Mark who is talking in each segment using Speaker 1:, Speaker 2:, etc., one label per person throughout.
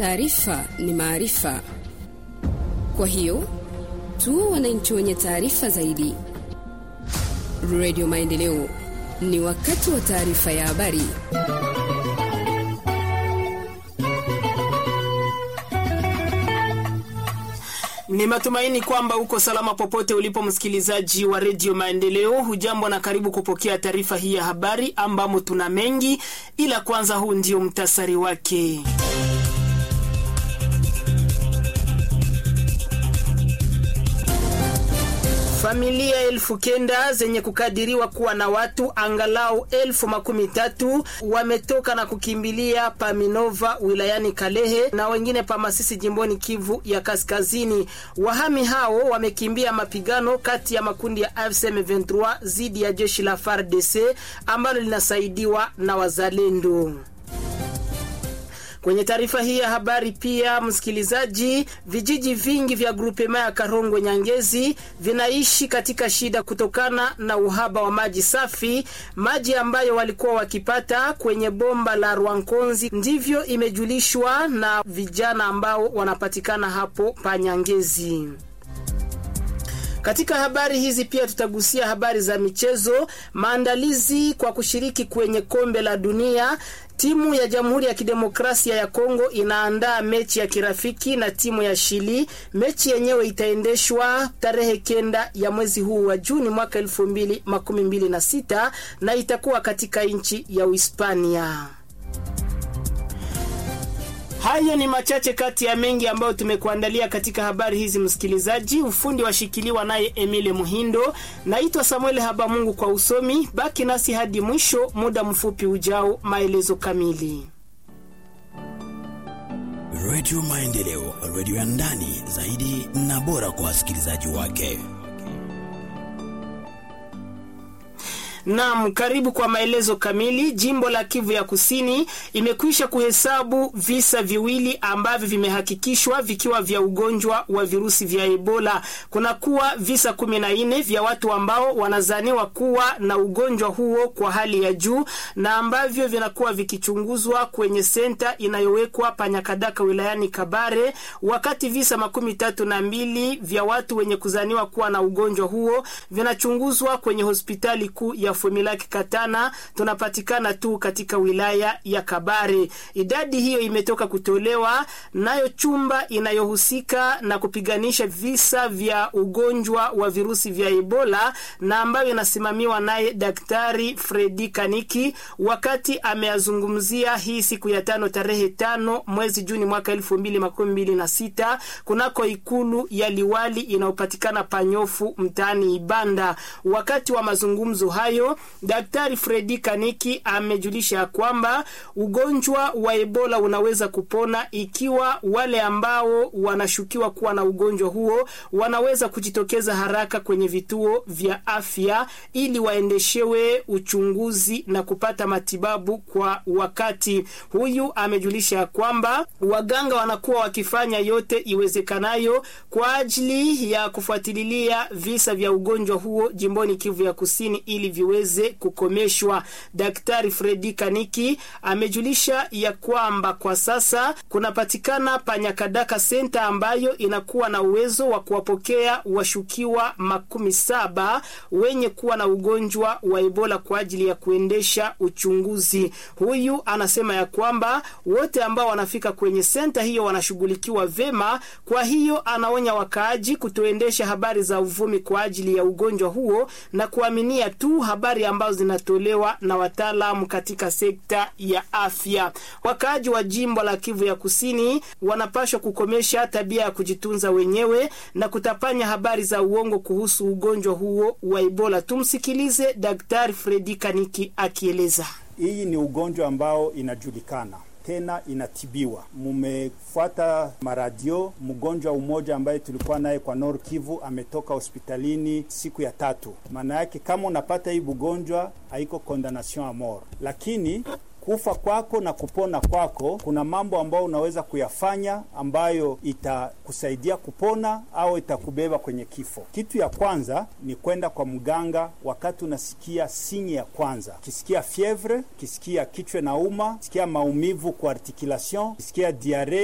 Speaker 1: Taarifa ni maarifa, kwa hiyo tuwe wananchi wenye taarifa zaidi. Redio Maendeleo, ni wakati wa taarifa ya habari.
Speaker 2: Ni matumaini kwamba uko salama popote ulipo, msikilizaji wa redio Maendeleo. Hujambo na karibu kupokea taarifa hii ya habari ambamo tuna mengi, ila kwanza, huu ndio mtasari wake. Familia elfu kenda zenye kukadiriwa kuwa na watu angalau elfu makumi tatu wametoka na kukimbilia Paminova wilayani Kalehe na wengine pa Masisi jimboni Kivu ya Kaskazini. Wahami hao wamekimbia mapigano kati ya makundi ya AFC M23 dhidi ya jeshi la FARDC ambalo linasaidiwa na wazalendo. Kwenye taarifa hii ya habari pia, msikilizaji, vijiji vingi vya grupema ya Karongwe Nyangezi vinaishi katika shida kutokana na uhaba wa maji safi, maji ambayo walikuwa wakipata kwenye bomba la Rwankonzi. Ndivyo imejulishwa na vijana ambao wanapatikana hapo pa Nyangezi. Katika habari hizi pia tutagusia habari za michezo, maandalizi kwa kushiriki kwenye kombe la dunia. Timu ya Jamhuri ya Kidemokrasia ya Kongo inaandaa mechi ya kirafiki na timu ya Shili. Mechi yenyewe itaendeshwa tarehe kenda ya mwezi huu wa Juni mwaka elfu mbili makumi mbili na sita na itakuwa katika nchi ya Uhispania. Hayo ni machache kati ya mengi ambayo tumekuandalia katika habari hizi, msikilizaji. Ufundi washikiliwa naye Emile Muhindo. Naitwa Samuel Habamungu kwa usomi. Baki nasi hadi mwisho, muda mfupi ujao, maelezo kamili.
Speaker 3: Redio Maendeleo, redio ya ndani zaidi na bora kwa wasikilizaji wake.
Speaker 2: Naam, karibu kwa maelezo kamili. Jimbo la Kivu ya Kusini imekwisha kuhesabu visa viwili ambavyo vimehakikishwa vikiwa vya ugonjwa wa virusi vya Ebola. Kuna kuwa visa kumi na nne vya watu ambao wanazaniwa kuwa na ugonjwa huo kwa hali ya juu na ambavyo vinakuwa vikichunguzwa kwenye senta inayowekwa Panyakadaka wilayani Kabare, wakati visa makumi tatu na mbili vya watu wenye kuzaniwa kuwa na ugonjwa huo vinachunguzwa kwenye hospitali kuu ya Fumilaki Katana tunapatikana tu katika wilaya ya Kabare. Idadi hiyo imetoka kutolewa nayo chumba inayohusika na kupiganisha visa vya ugonjwa wa virusi vya Ebola na ambayo inasimamiwa naye Daktari Fredi Kaniki wakati ameazungumzia hii siku ya tano tarehe tano mwezi Juni mwaka elfu mbili makumi mbili na sita kunako ikulu ya liwali inayopatikana Panyofu mtaani Ibanda. Wakati wa mazungumzo hayo Daktari Fredi Kaniki amejulisha kwamba ugonjwa wa Ebola unaweza kupona ikiwa wale ambao wanashukiwa kuwa na ugonjwa huo wanaweza kujitokeza haraka kwenye vituo vya afya ili waendeshewe uchunguzi na kupata matibabu kwa wakati. Huyu amejulisha kwamba waganga wanakuwa wakifanya yote iwezekanayo kwa ajili ya kufuatilia visa vya ugonjwa huo jimboni Kivu ya Kusini ili viweze kukomeshwa. Daktari Fredi Kaniki amejulisha ya kwamba kwa sasa kunapatikana Panyakadaka senta ambayo inakuwa na uwezo wa kuwapokea washukiwa makumi saba wenye kuwa na ugonjwa wa Ebola kwa ajili ya kuendesha uchunguzi. Huyu anasema ya kwamba wote ambao wanafika kwenye senta hiyo wanashughulikiwa vema. Kwa hiyo anaonya wakaaji kutoendesha habari za uvumi kwa ajili ya ugonjwa huo na kuaminia tu habari ambazo zinatolewa na wataalamu katika sekta ya afya. Wakaaji wa jimbo la Kivu ya Kusini wanapashwa kukomesha tabia ya kujitunza wenyewe na kutapanya habari za uongo kuhusu ugonjwa huo wa Ebola. Tumsikilize Daktari Fredi Kaniki akieleza.
Speaker 4: Hii ni ugonjwa ambao inajulikana tena inatibiwa. Mumefuata maradio, mgonjwa umoja ambaye tulikuwa naye kwa Nord Kivu ametoka hospitalini siku ya tatu. Maana yake kama unapata hii ugonjwa haiko condemnation a mort, lakini kufa kwako na kupona kwako, kuna mambo ambayo unaweza kuyafanya ambayo itakusaidia kupona au itakubeba kwenye kifo. Kitu ya kwanza ni kwenda kwa mganga wakati unasikia sinye ya kwanza, kisikia fievre, kisikia kichwa na uma, kisikia maumivu kwa articulation, kisikia diare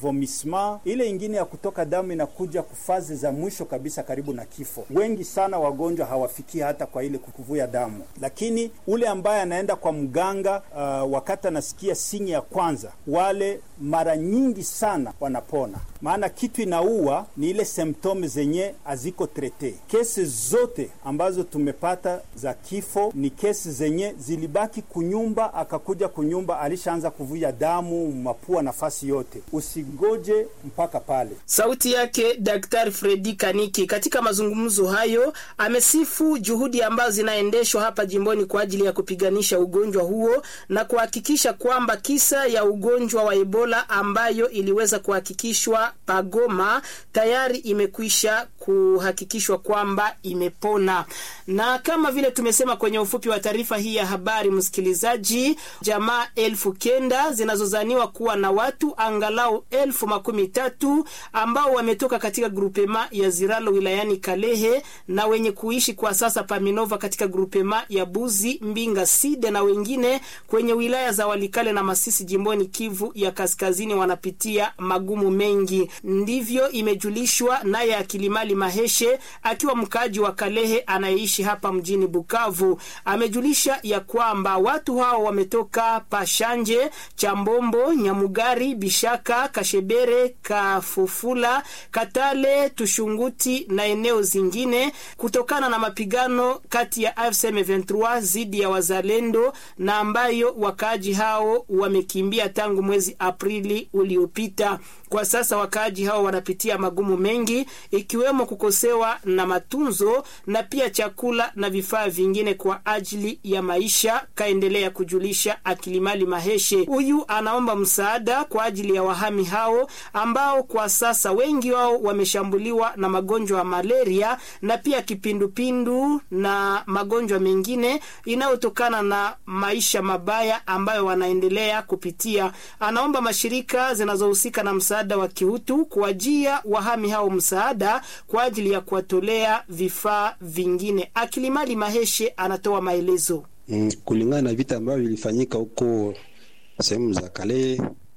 Speaker 4: vomissement. Ile ingine ya kutoka damu inakuja kufazi za mwisho kabisa, karibu na kifo. Wengi sana wagonjwa hawafikii hata kwa ile kuvuja damu, lakini ule ambaye anaenda kwa mganga uh, wakati anasikia sinyi ya kwanza, wale mara nyingi sana wanapona, maana kitu inaua ni ile symptome zenye haziko trete. Kesi zote ambazo tumepata za kifo ni kesi zenye zilibaki kunyumba, akakuja kunyumba alishaanza kuvuja damu mapua, nafasi yote. Usigoje mpaka pale.
Speaker 2: Sauti yake Daktari Fredi Kaniki. Katika mazungumzo hayo, amesifu juhudi ambazo zinaendeshwa hapa jimboni kwa ajili ya kupiganisha ugonjwa huo na kuhakikisha kwamba kisa ya ugonjwa wa Ebola ambayo iliweza kuhakikishwa Pagoma tayari imekwisha kuhakikishwa kwamba imepona. Na kama vile tumesema kwenye ufupi wa taarifa hii ya habari, msikilizaji, jamaa elfu kenda zinazozaniwa kuwa na watu angalau elfu makumi tatu ambao wametoka katika grupema ya Ziralo wilayani Kalehe na wenye kuishi kwa sasa Paminova katika grupema ya Buzi Mbinga Side na wengine kwenye wilaya za Walikale na Masisi jimboni Kivu ya Kaskazini wanapitia magumu mengi. Ndivyo imejulishwa naye Akilimali Maheshe akiwa mkaaji wa Kalehe anayeishi hapa mjini Bukavu. Amejulisha ya kwamba watu hao wametoka Pashanje, Chambombo, Nyamugari, Bishaka, Kashebere, Kafufula, Katale, Tushunguti na eneo zingine kutokana na mapigano kati ya AFC M23 dhidi ya wazalendo na ambayo wakaaji hao wamekimbia tangu mwezi Aprili uliopita. Kwa sasa wakaaji hao wanapitia magumu mengi ikiwemo kukosewa na matunzo na pia chakula na vifaa vingine kwa ajili ya maisha, kaendelea kujulisha Akilimali Maheshe. Huyu anaomba msaada kwa ajili ya wahami hao ambao kwa sasa wengi wao wameshambuliwa na magonjwa ya malaria na pia kipindupindu na magonjwa mengine inayotokana na maisha mabaya ambayo wanaendelea kupitia. Anaomba mashirika zinazohusika na msaada wa kiutu kuwajia wahami hao msaada kwa ajili ya kuwatolea vifaa vingine. Akilimali Maheshe anatoa maelezo.
Speaker 5: Mm, kulingana na vita ambavyo vilifanyika huko sehemu za kale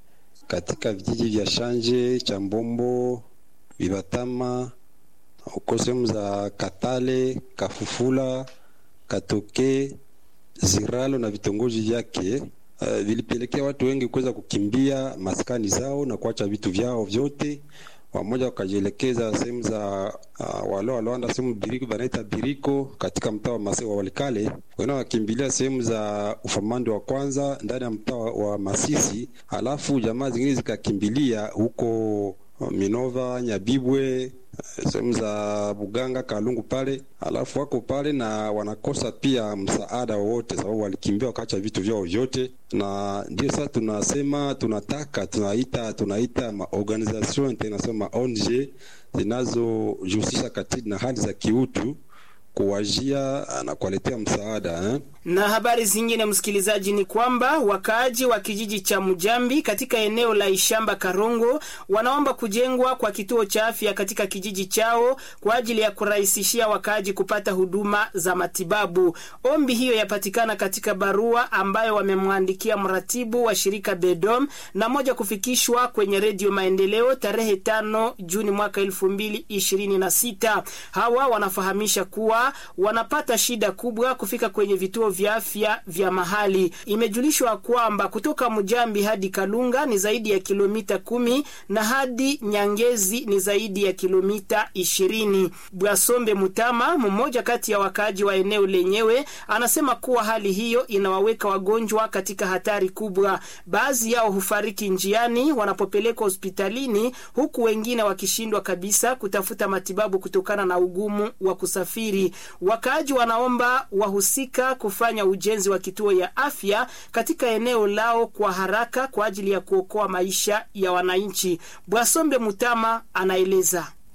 Speaker 5: katika vijiji vya Shanje, Chambombo, Vibatama, huko sehemu za Katale, Kafufula, Katoke, Ziralo na vitongoji vyake uh, vilipelekea watu wengi kuweza kukimbia maskani zao na kuacha vitu vyao vyote wamoja wakajielekeza sehemu za uh, wale walioanda sehemu biriko banaita biriko katika mtaa wa Masisi wa Walikale, wengine wakimbilia sehemu za ufamando wa kwanza ndani ya mtaa wa Masisi, alafu jamaa zingine zikakimbilia huko uh, Minova, Nyabibwe sehemu za Buganga, Kalungu pale, alafu wako pale na wanakosa pia msaada wowote, sababu walikimbia wakaacha vitu vyao vyote, na ndio sasa tunasema tunataka tunaita tunaita maorganisation international ma ONG zinazojihusisha katika na hali za kiutu kuwajia na kuwaletea msaada eh?
Speaker 2: Na habari zingine msikilizaji, ni kwamba wakaaji wa kijiji cha Mujambi katika eneo la Ishamba Karongo wanaomba kujengwa kwa kituo cha afya katika kijiji chao kwa ajili ya kurahisishia wakaaji kupata huduma za matibabu. Ombi hiyo yapatikana katika barua ambayo wamemwandikia mratibu wa shirika Bedom na moja kufikishwa kwenye Redio Maendeleo tarehe tano Juni mwaka elfu mbili ishirini na sita. Hawa wanafahamisha kuwa wanapata shida kubwa kufika kwenye vituo vya afya vya mahali. Imejulishwa kwamba kutoka Mujambi hadi Kalunga ni zaidi ya kilomita kumi na hadi Nyangezi ni zaidi ya kilomita ishirini. Bwasombe Mutama, mmoja kati ya wakaaji wa eneo lenyewe, anasema kuwa hali hiyo inawaweka wagonjwa katika hatari kubwa. Baadhi yao hufariki njiani wanapopelekwa hospitalini, huku wengine wakishindwa kabisa kutafuta matibabu kutokana na ugumu wa kusafiri. Wakaaji wanaomba wahusika kufanya ujenzi wa kituo ya afya katika eneo lao kwa haraka kwa ajili ya kuokoa maisha ya wananchi. Bwasombe Mutama anaeleza.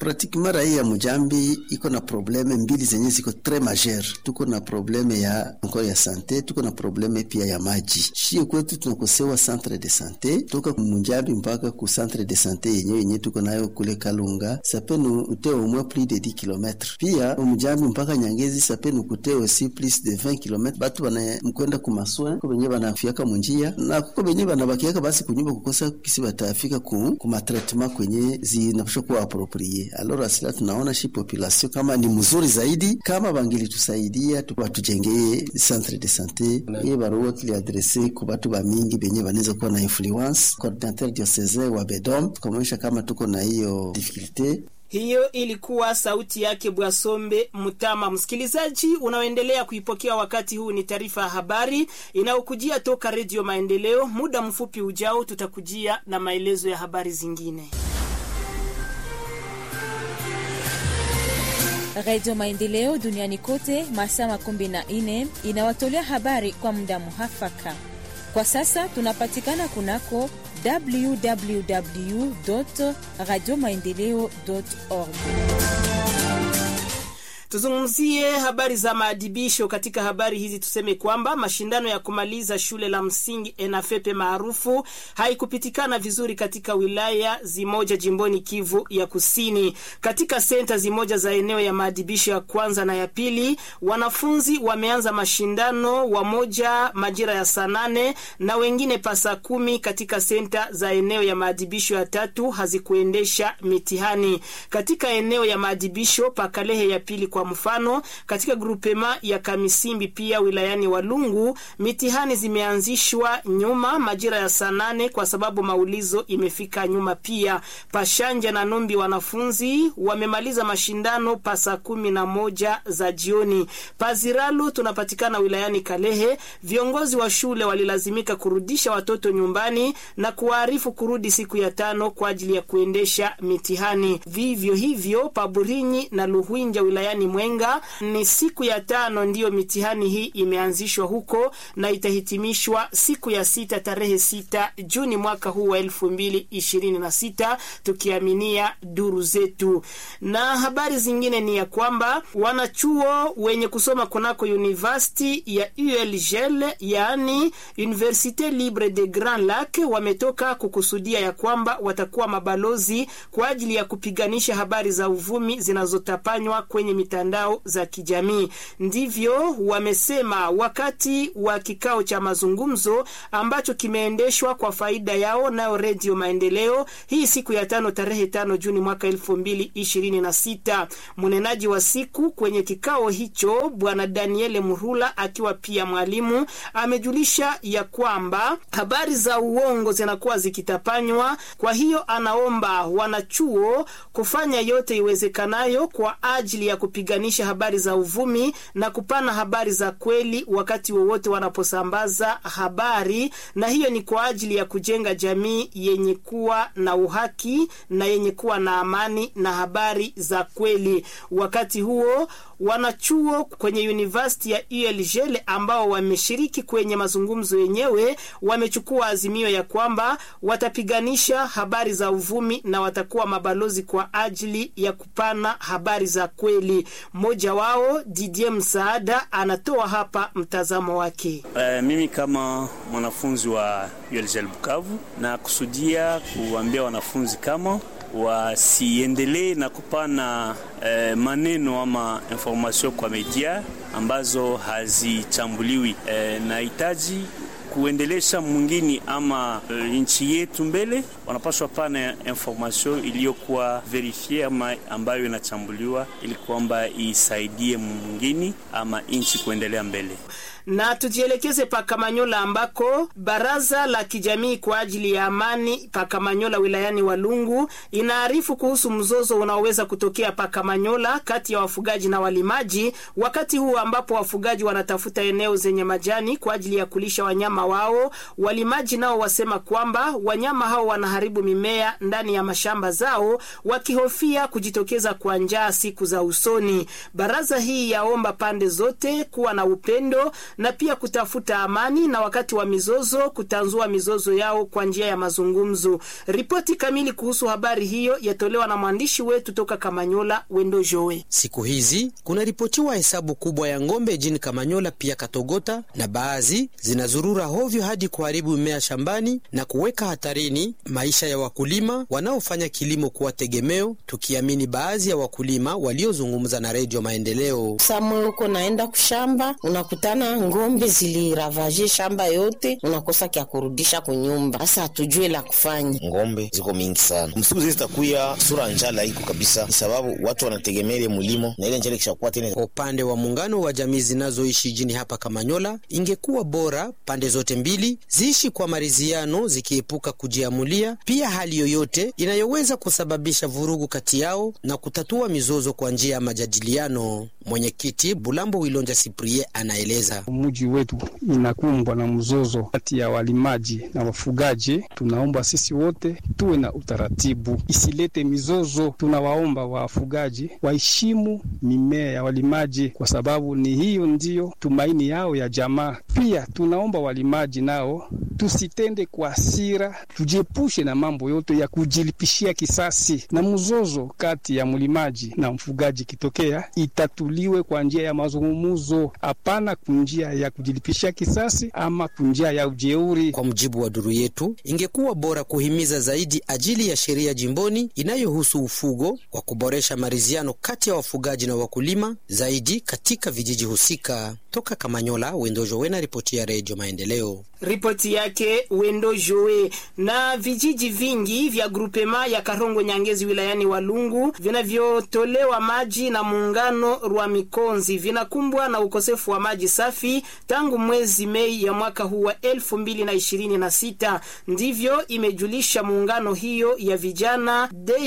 Speaker 6: pratiquement raia ya Mujambi iko na probleme mbili zenye ziko tres majeur. Tuko na probleme ya encore ya sante, tuko na probleme pia ya maji. Shie kwetu tunakosewa centre de sante toka Mujambi mpaka ku centre de sante yenyewe yenye tuko nayo kule Kalunga sapeni uteo au moins plus de 10 km. Pia Mujambi mpaka Nyangezi sapeni kuteo aussi plus de 20 km. Batu bana mkwenda ku maswa ko benye banafiaka munjia na kuko benye banabakiaka basi kunyumba kukosa kisi batafika ku, ku matraitement kwenye zinapasha kuwa approprié. Alors asila tunaona shi population kama ni mzuri zaidi kama bangilitusaidia watujengee centre de sante ye barua tuliadrese ku batu bamingi benye banaweza kuwa na influence coordinateur diocesain wa Bedom tukamwonyesha kama tuko na hiyo difficulté
Speaker 2: hiyo ilikuwa sauti yake Bwasombe Mutama. Msikilizaji unaoendelea kuipokea wakati huu, ni taarifa ya habari inayokujia toka Redio Maendeleo. Muda mfupi ujao, tutakujia na maelezo ya habari zingine.
Speaker 7: Redio Maendeleo duniani kote masaa makumi na nne inawatolea habari kwa muda muhafaka. Kwa sasa tunapatikana kunako www radio maendeleo org.
Speaker 2: Tuzungumzie habari za maadibisho. Katika habari hizi tuseme kwamba mashindano ya kumaliza shule la msingi ENAFEPE maarufu haikupitikana vizuri katika wilaya zimoja jimboni Kivu ya Kusini. Katika senta zimoja za eneo ya maadibisho ya kwanza na ya pili, wanafunzi wameanza mashindano, wamoja majira ya saa nane na wengine pasa kumi. Katika senta za eneo ya maadibisho ya tatu hazikuendesha mitihani. Katika eneo ya maadibisho pakalehe ya pili kwa mfano katika grupema ya Kamisimbi pia wilayani Walungu mitihani zimeanzishwa nyuma majira ya saa nane kwa sababu maulizo imefika nyuma. Pia Pashanja na Numbi wanafunzi wamemaliza mashindano pa saa kumi na moja za jioni. Paziralu tunapatikana wilayani Kalehe, viongozi wa shule walilazimika kurudisha watoto nyumbani na kuwaarifu kurudi siku ya tano kwa ajili ya kuendesha mitihani. Vivyo hivyo Paburinyi na Luhwinja wilayani Mwenga ni siku ya tano ndiyo mitihani hii imeanzishwa huko na itahitimishwa siku ya sita tarehe sita Juni mwaka huu wa elfu mbili ishirini na sita tukiaminia duru zetu. Na habari zingine ni ya kwamba wanachuo wenye kusoma kunako university ya ULGL yaani Universite Libre de Grand Lac wametoka kukusudia ya kwamba watakuwa mabalozi kwa ajili ya kupiganisha habari za uvumi zinazotapanywa kwenye mitandao za kijamii. Ndivyo wamesema wakati wa kikao cha mazungumzo ambacho kimeendeshwa kwa faida yao nayo Redio Maendeleo hii siku ya tano tarehe tano Juni mwaka elfu mbili ishirini na sita. Mnenaji wa siku kwenye kikao hicho Bwana Daniele Murula akiwa pia mwalimu amejulisha ya kwamba habari za uongo zinakuwa zikitapanywa. Kwa hiyo anaomba wanachuo kufanya yote iwezekanayo kwa ajili ya kupiganisha habari za uvumi na kupana habari za kweli wakati wowote wanaposambaza habari, na hiyo ni kwa ajili ya kujenga jamii yenye kuwa na uhaki na yenye kuwa na amani na habari za kweli. Wakati huo wanachuo kwenye university ya ULGL ambao wameshiriki kwenye mazungumzo yenyewe wamechukua azimio ya kwamba watapiganisha habari za uvumi na watakuwa mabalozi kwa ajili ya kupana habari za kweli. Mmoja wao Didier Msaada anatoa hapa mtazamo wake.
Speaker 8: Uh, mimi kama mwanafunzi wa ULGL Bukavu na kusudia kuambia wanafunzi kama wasiendelee na kupana eh, maneno ama information kwa media ambazo hazichambuliwi. Eh, nahitaji kuendelesha mwingine ama e, nchi yetu mbele, wanapaswa pana information iliyokuwa verifie ama ambayo inachambuliwa ili kwamba isaidie mwingine ama nchi kuendelea mbele
Speaker 2: na tujielekeze Pakamanyola ambako baraza la kijamii kwa ajili ya amani Pakamanyola wilayani Walungu inaarifu kuhusu mzozo unaoweza kutokea Pakamanyola kati ya wafugaji na walimaji, wakati huu ambapo wafugaji wanatafuta eneo zenye majani kwa ajili ya kulisha wanyama wao. Walimaji nao wasema kwamba wanyama hao wanaharibu mimea ndani ya mashamba zao, wakihofia kujitokeza kwa njaa siku za usoni. Baraza hii yaomba pande zote kuwa na upendo na pia kutafuta amani na wakati wa mizozo kutanzua mizozo yao kwa njia ya mazungumzo. Ripoti kamili kuhusu habari hiyo yatolewa na mwandishi wetu toka Kamanyola, Wendo Joe.
Speaker 9: Siku hizi kunaripotiwa hesabu kubwa ya ng'ombe jini Kamanyola pia Katogota, na baadhi zinazurura hovyo hadi kuharibu mimea shambani na kuweka hatarini maisha ya wakulima wanaofanya kilimo kuwa tegemeo, tukiamini baadhi ya wakulima waliozungumza na Redio Maendeleo.
Speaker 10: Samwe uko naenda kushamba, unakutana ng'ombe ziliravaje shamba yote, unakosa kya kurudisha kunyumba. Sasa hatujue la kufanya.
Speaker 11: Ng'ombe ziko mingi sana, msiku zile zitakuya sura njala iko kabisa, ni sababu watu wanategemea ile mulimo na ile njala ikishakuwa tena.
Speaker 9: Kwa upande wa muungano wa jamii zinazoishi jini hapa Kamanyola, ingekuwa bora pande zote mbili ziishi kwa maridhiano, zikiepuka kujiamulia pia hali yoyote inayoweza kusababisha vurugu kati yao na kutatua mizozo kwa njia ya majadiliano. Mwenyekiti Bulambo Wilonja Siprie anaeleza.
Speaker 12: Mji wetu inakumbwa na mzozo kati ya walimaji na wafugaji. Tunaomba sisi wote tuwe na utaratibu, isilete mizozo. Tunawaomba wafugaji waheshimu mimea ya walimaji, kwa sababu ni hiyo ndiyo tumaini yao ya jamaa. Pia tunaomba walimaji nao tusitende kwa hasira, tujiepushe na mambo yote ya kujilipishia kisasi, na mzozo kati ya mlimaji na mfugaji kitokea itatuliwe kwa njia ya mazungumzo, hapana kunjia ya kujilipishia kisasi ama kunjia ya ujeuri.
Speaker 9: Kwa mujibu wa duru yetu, ingekuwa bora kuhimiza zaidi ajili ya sheria jimboni inayohusu ufugo kwa kuboresha maridhiano kati ya wafugaji na wakulima zaidi katika vijiji husika. Toka Kamanyola, Wendojo Wena, ripoti ya Redio Maendeleo.
Speaker 2: Ripoti yake Wendo Joe. Na vijiji vingi vya grupema ya Karongo Nyangezi wilayani Walungu vinavyotolewa maji na muungano Rwa Mikonzi vinakumbwa na ukosefu wa maji safi tangu mwezi Mei ya mwaka huu wa elfu mbili na ishirini na sita. Ndivyo imejulisha muungano hiyo ya vijana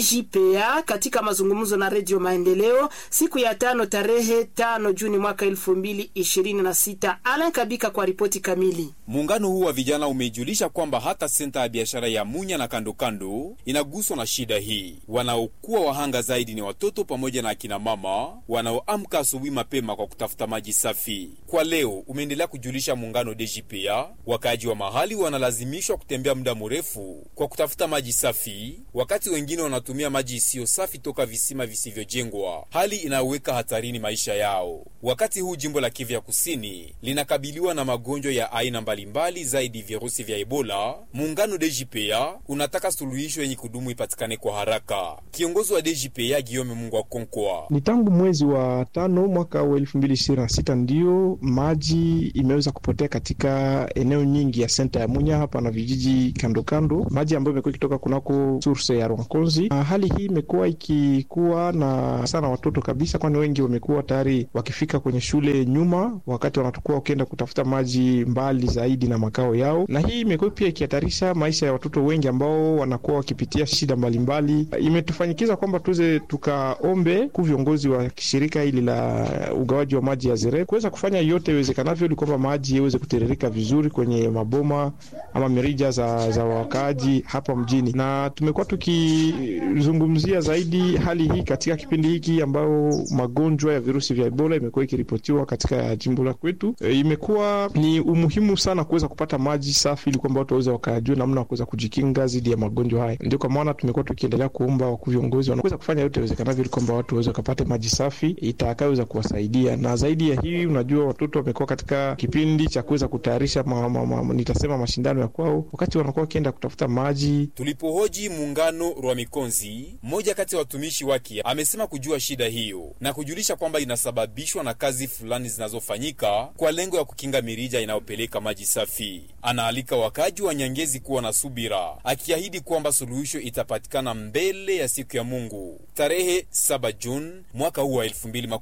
Speaker 2: DJPA katika mazungumzo na Redio Maendeleo siku ya tano tarehe tano Juni mwaka elfu mbili ishirini na sita. Alan Kabika kwa ripoti kamili.
Speaker 13: Muungano huu wa vijana umeijulisha kwamba hata senta ya biashara ya Munya na kandokando inaguswa na shida hii. Wanaokuwa wahanga zaidi ni watoto pamoja na akina mama wanaoamka asubuhi mapema kwa kutafuta maji safi. Kwa leo umeendelea kujulisha muungano DJPA, wakaaji wa mahali wanalazimishwa kutembea muda mrefu kwa kutafuta maji safi, wakati wengine wanatumia maji isiyo safi toka visima visivyojengwa, hali inayoweka hatarini maisha yao. Wakati huu jimbo la Kivu ya Kusini linakabiliwa na magonjwa ya aina mbalimbali zaidi virusi vya Ebola. Muungano DJPA unataka suluhisho yenye kudumu ipatikane kwa haraka. Kiongozi wa DJPA Giome Mungu Akonkwa:
Speaker 14: ni tangu mwezi wa tano mwaka wa elfu mbili ishirini na sita ndiyo maji imeweza kupotea katika eneo nyingi ya senta ya Munya hapa na vijiji kando kando, maji ambayo imekuwa ikitoka kunako source ya Rwankonzi. Hali hii imekuwa ikikuwa na sana watoto kabisa, kwani wengi wamekuwa tayari wakifika kwenye shule nyuma, wakati wanatokuwa wakienda kutafuta maji mbali zaidi na makao yao, na hii imekuwa pia ikihatarisha maisha ya watoto wengi ambao wanakuwa wakipitia shida mbalimbali. Imetufanyikiza kwamba tuweze tukaombe ku viongozi wa shirika hili la ugawaji wa maji ya Zere kuweza kufanya yote iwezekanavyo ili kwamba maji iweze kutiririka vizuri kwenye maboma ama mirija za, za wakaaji hapa mjini, na tumekuwa tukizungumzia zaidi hali hii katika kipindi hiki ambao magonjwa ya virusi vya Ebola imekuwa ikiripotiwa katika jimbo la kwetu. E, imekuwa ni umuhimu sana kuweza kupata maji safi ili kwamba watu waweze wakajua namna ya kuweza kujikinga dhidi ya magonjwa haya. Ndio kwa maana tumekuwa tukiendelea kuomba wakuu viongozi wanaweza kufanya yote iwezekanavyo ili kwamba watu waweze wakapata maji safi itakayoweza kuwasaidia, na zaidi ya hii, unajua watoto wamekuwa katika kipindi cha kuweza kutayarisha ma, ma, ma, nitasema mashindano ya kwao, wakati wanakuwa wakienda kutafuta maji.
Speaker 13: Tulipohoji muungano Rwa Mikonzi, mmoja kati ya watumishi wake amesema kujua shida hiyo na kujulisha kwamba inasababishwa na kazi fulani zinazofanyika kwa lengo ya kukinga mirija inayopeleka maji safi. Anaalika wakaji wa Nyangezi kuwa na subira, akiahidi kwamba suluhisho itapatikana mbele ya siku ya Mungu tarehe 7 Juni mwaka huu wa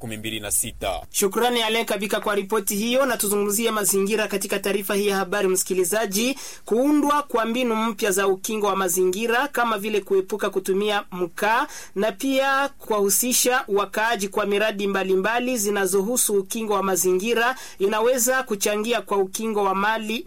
Speaker 13: 2026.
Speaker 2: Shukrani Alen Kabika kwa ripoti hiyo, na tuzungumzie mazingira katika taarifa hii ya habari. Msikilizaji, kuundwa kwa mbinu mpya za ukingo wa mazingira kama vile kuepuka kutumia mkaa na pia kuwahusisha wakaaji kwa miradi mbalimbali zinazohusu ukingo wa mazingira inaweza kuchangia kwa ukingo wa mali mbalimbali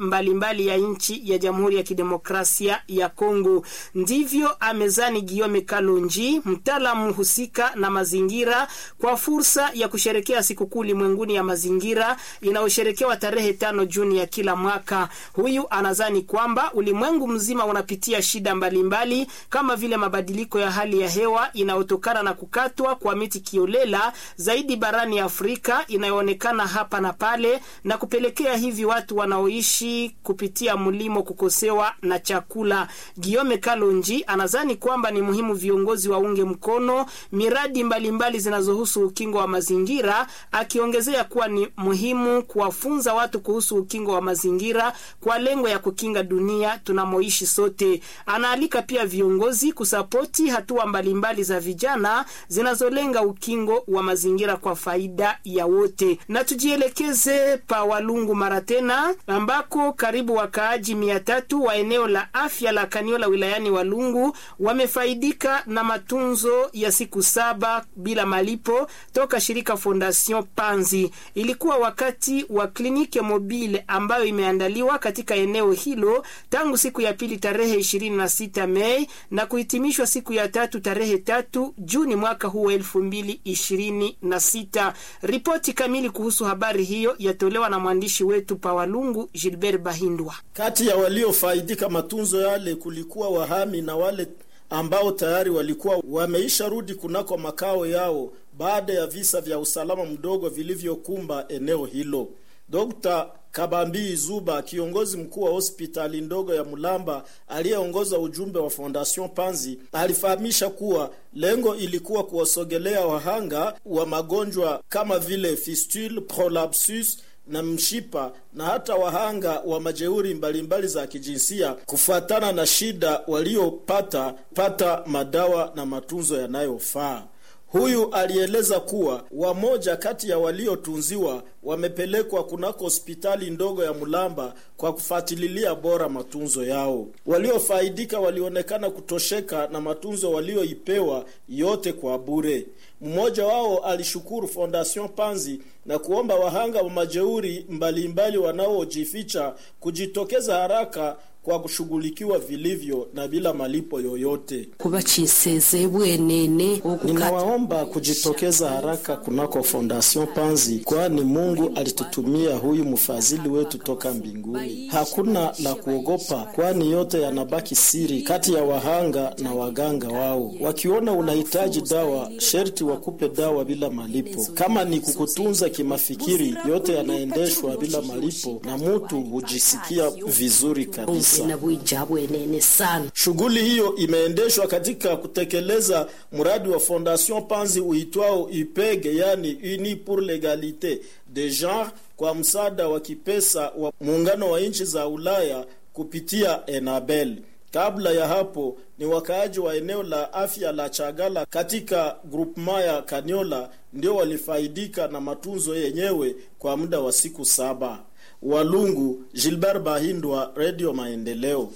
Speaker 2: mbalimbali ya nchi ya Jamhuri ya Kidemokrasia ya Kongo. Ndivyo amezani Giome Kalonji, mtaalamu husika na mazingira, kwa fursa ya kusherekea sikukuu ulimwenguni ya mazingira inayosherekewa tarehe tano Juni ya kila mwaka. Huyu anazani kwamba ulimwengu mzima unapitia shida mbalimbali mbali, kama vile mabadiliko ya hali ya hewa inayotokana na kukatwa kwa miti kiolela zaidi barani Afrika inayoonekana hapa na pale na kupelekea hivi watu wanaoishi kupitia mlimo kukosewa na chakula. Giome Kalonji anazani kwamba ni muhimu viongozi waunge mkono miradi mbalimbali zinazohusu ukingo wa mazingira, akiongezea kuwa ni muhimu kuwafunza watu kuhusu ukingo wa mazingira kwa lengo ya kukinga dunia tunamoishi sote. Anaalika pia viongozi kusapoti hatua mbalimbali za vijana zinazolenga ukingo wa mazingira kwa faida ya wote. Na tujielekeze pa Walungu mara tena, ambako karibu wakaaji mia tatu wa eneo la afya la Kaniola wilayani Walungu wamefaidika na matunzo ya siku saba bila malipo toka shirika Fondation Panzi. Ilikuwa wakati wa kliniki mobile ambayo imeandaliwa katika eneo hilo tangu siku ya pili tarehe 26 Mei na kuhitimishwa siku ya tatu tarehe tatu Juni mwaka huu elfu mbili ishirini na sita. Ripoti kamili kuhusu habari hiyo yatolewa na mwandishi wetu Pawalungu Gilbert Bahindwa.
Speaker 15: Kati ya waliofaidika matunzo yale kulikuwa wahami na wale ambao tayari walikuwa wameisha rudi kunako makao yao baada ya visa vya usalama mdogo vilivyokumba eneo hilo. Dr. Kabambi Zuba, kiongozi mkuu wa hospitali ndogo ya Mulamba aliyeongoza ujumbe wa Fondation Panzi, alifahamisha kuwa lengo ilikuwa kuwasogelea wahanga wa magonjwa kama vile fistule, prolapsus na mshipa na hata wahanga wa majeuri mbalimbali za kijinsia kufuatana na shida waliopata pata madawa na matunzo yanayofaa. Huyu alieleza kuwa wamoja kati ya waliotunziwa wamepelekwa kunako hospitali ndogo ya Mulamba kwa kufuatilia bora matunzo yao. Waliofaidika walionekana kutosheka na matunzo walioipewa yote kwa bure. Mmoja wao alishukuru Fondation Panzi na kuomba wahanga wa majeuri mbalimbali wanaojificha kujitokeza haraka kwa kushughulikiwa vilivyo na bila malipo yoyote.
Speaker 16: kubachiseze bwenene
Speaker 15: Ninawaomba kujitokeza haraka kunako Fondation Panzi, kwani Mungu alitutumia huyu mfadhili wetu toka mbinguni. Hakuna la kuogopa, kwani yote yanabaki siri kati ya wahanga na waganga wao. Wakiona unahitaji dawa, sherti wakupe dawa bila malipo. Kama ni kukutunza kimafikiri, yote yanaendeshwa bila malipo na mutu hujisikia vizuri kabisa.
Speaker 16: na bwija bwenene sana
Speaker 15: Shughuli hiyo imeendeshwa katika kutekeleza mradi wa Fondation Panzi uitwao IPEG, yani Uni pour l'Egalite de Genre, kwa msaada wa kipesa wa muungano wa nchi za Ulaya kupitia Enabel. Kabla ya hapo ni wakaaji wa eneo la afya la Chagala katika groupement ya Kaniola ndio walifaidika na matunzo yenyewe kwa muda wa siku saba. Walungu, Gilbert Bahindwa, Radio Maendeleo.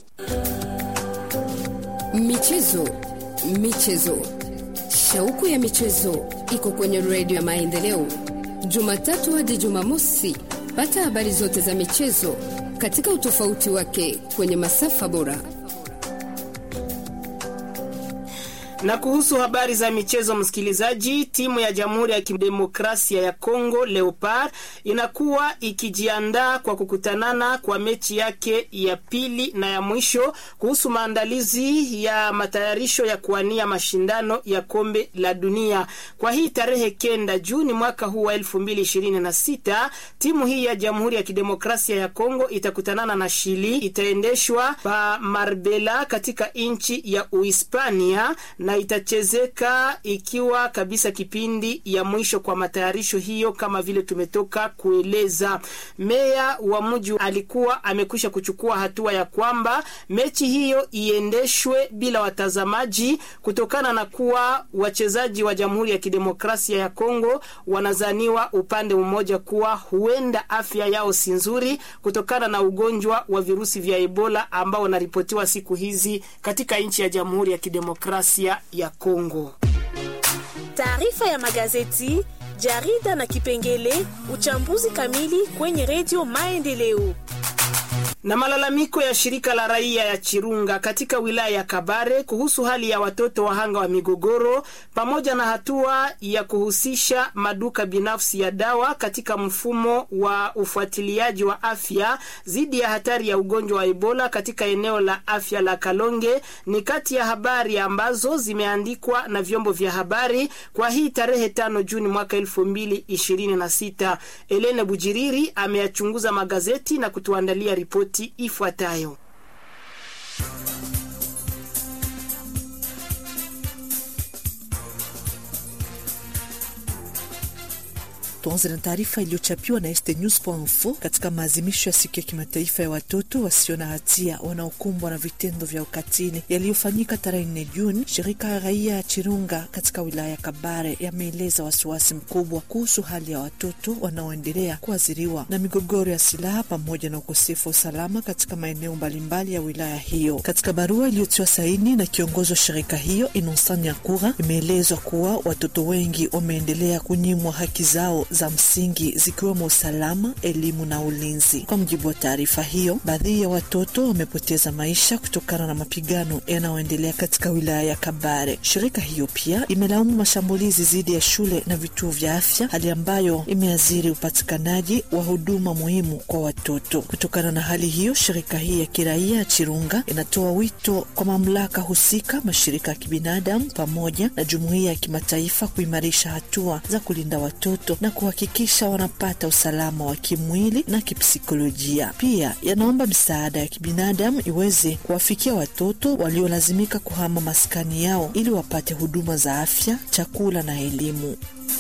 Speaker 1: Michezo, michezo, shauku ya michezo iko kwenye redio ya Maendeleo, Jumatatu hadi Jumamosi. Pata habari zote za michezo katika utofauti wake kwenye masafa bora.
Speaker 2: Na kuhusu habari za michezo, msikilizaji, timu ya Jamhuri ya Kidemokrasia ya Kongo Leopard inakuwa ikijiandaa kwa kukutanana kwa mechi yake ya pili na ya mwisho kuhusu maandalizi ya matayarisho ya kuwania mashindano ya kombe la dunia. Kwa hii tarehe kenda Juni mwaka huu wa elfu mbili ishirini na sita timu hii ya Jamhuri ya Kidemokrasia ya Kongo itakutanana na Shili. Itaendeshwa pa Marbella katika nchi ya Uhispania na itachezeka ikiwa kabisa kipindi ya mwisho kwa matayarisho hiyo, kama vile tumetoka kueleza. Meya wa mji alikuwa amekwisha kuchukua hatua ya kwamba mechi hiyo iendeshwe bila watazamaji kutokana na kuwa wachezaji wa Jamhuri ya Kidemokrasia ya Kongo wanazaniwa upande mmoja kuwa huenda afya yao si nzuri kutokana na ugonjwa wa virusi vya Ebola ambao unaripotiwa siku hizi katika nchi ya Jamhuri ya Kidemokrasia ya Kongo.
Speaker 17: Taarifa ya magazeti, jarida na kipengele uchambuzi kamili kwenye redio Maendeleo.
Speaker 2: Na malalamiko ya shirika la raia ya Chirunga katika wilaya ya Kabare kuhusu hali ya watoto wahanga wa migogoro pamoja na hatua ya kuhusisha maduka binafsi ya dawa katika mfumo wa ufuatiliaji wa afya dhidi ya hatari ya ugonjwa wa Ebola katika eneo la afya la Kalonge ni kati ya habari ambazo zimeandikwa na vyombo vya habari kwa hii tarehe tano Juni mwaka elfu mbili ishirini na sita. Elene Bujiriri ameyachunguza magazeti na kutuandalia ripoti ifuatayo.
Speaker 18: Tuanze na taarifa iliyochapiwa na estnews.info katika maadhimisho ya siku ya kimataifa ya watoto wasio na hatia wanaokumbwa na vitendo vya ukatili yaliyofanyika tarehe 4 Juni. Shirika ya raia ya Chirunga katika wilaya ya Kabare yameeleza wasiwasi mkubwa kuhusu hali ya watoto wanaoendelea kuathiriwa na migogoro ya silaha pamoja na ukosefu wa usalama katika maeneo mbalimbali ya wilaya hiyo. Katika barua iliyotiwa saini na kiongozi wa shirika hiyo Innocent Nyakura, imeelezwa kuwa watoto wengi wameendelea kunyimwa haki zao za msingi zikiwemo usalama, elimu na ulinzi. Kwa mujibu wa taarifa hiyo, baadhi ya watoto wamepoteza maisha kutokana na mapigano yanayoendelea katika wilaya ya Kabare. Shirika hiyo pia imelaumu mashambulizi dhidi ya shule na vituo vya afya, hali ambayo imeathiri upatikanaji wa huduma muhimu kwa watoto. Kutokana na hali hiyo, shirika hii ya kiraia ya Chirunga inatoa wito kwa mamlaka husika, mashirika ya kibinadamu pamoja na jumuiya ya kimataifa kuimarisha hatua za kulinda watoto na kuhakikisha wanapata usalama wa kimwili na kipsikolojia. Pia yanaomba misaada ya kibinadamu iweze kuwafikia watoto waliolazimika kuhama maskani yao ili wapate huduma za afya, chakula na elimu.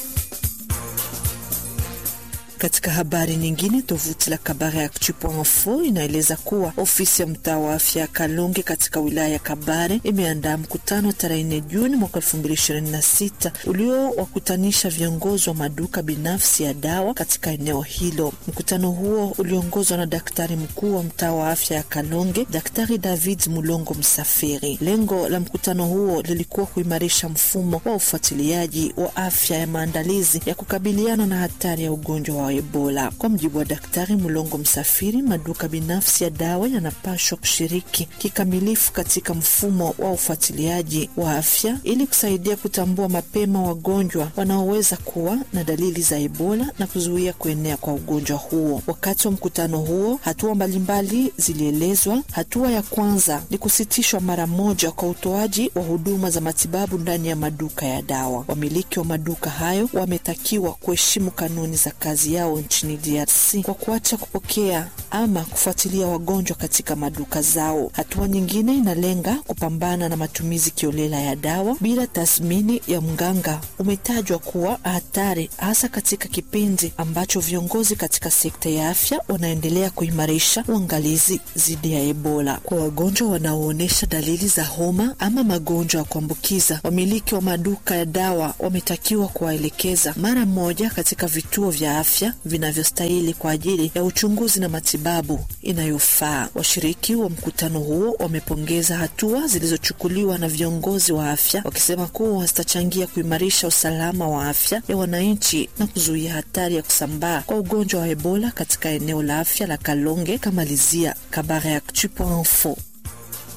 Speaker 18: Katika habari nyingine, tovuti la Kabare Actu.info inaeleza kuwa ofisi ya mtaa wa afya ya Kalonge katika wilaya ya Kabare imeandaa mkutano tarehe 4 Juni mwaka 2026 uliowakutanisha viongozi wa maduka binafsi ya dawa katika eneo hilo. Mkutano huo uliongozwa na daktari mkuu wa mtaa wa afya ya Kalonge, Daktari David Mulongo Msafiri. Lengo la mkutano huo lilikuwa kuimarisha mfumo wa ufuatiliaji wa afya ya maandalizi ya kukabiliana na hatari ya ugonjwa wa Ebola. Kwa mjibu wa Daktari Mulongo Msafiri, maduka binafsi ya dawa yanapashwa kushiriki kikamilifu katika mfumo wa ufuatiliaji wa afya ili kusaidia kutambua mapema wagonjwa wanaoweza kuwa na dalili za Ebola na kuzuia kuenea kwa ugonjwa huo. Wakati wa mkutano huo, hatua mbalimbali zilielezwa. Hatua ya kwanza ni kusitishwa mara moja kwa utoaji wa huduma za matibabu ndani ya maduka ya dawa. Wamiliki wa maduka hayo wametakiwa kuheshimu kanuni za kazi yao nchini DRC kwa kuacha kupokea ama kufuatilia wagonjwa katika maduka zao. Hatua nyingine inalenga kupambana na matumizi kiolela ya dawa bila tathmini ya mganga. Umetajwa kuwa hatari hasa katika kipindi ambacho viongozi katika sekta ya afya wanaendelea kuimarisha uangalizi dhidi ya Ebola. Kwa wagonjwa wanaoonyesha dalili za homa ama magonjwa ya kuambukiza, wamiliki wa maduka ya dawa wametakiwa kuwaelekeza mara moja katika vituo vya afya vinavyostahili kwa ajili ya uchunguzi na matibabu inayofaa. Washiriki wa mkutano huo wamepongeza hatua zilizochukuliwa na viongozi wa afya, wakisema kuwa zitachangia kuimarisha usalama wa afya ya wananchi na kuzuia hatari ya kusambaa kwa ugonjwa wa Ebola katika eneo la afya la Kalonge. Kamalizia Kabare Actu.info.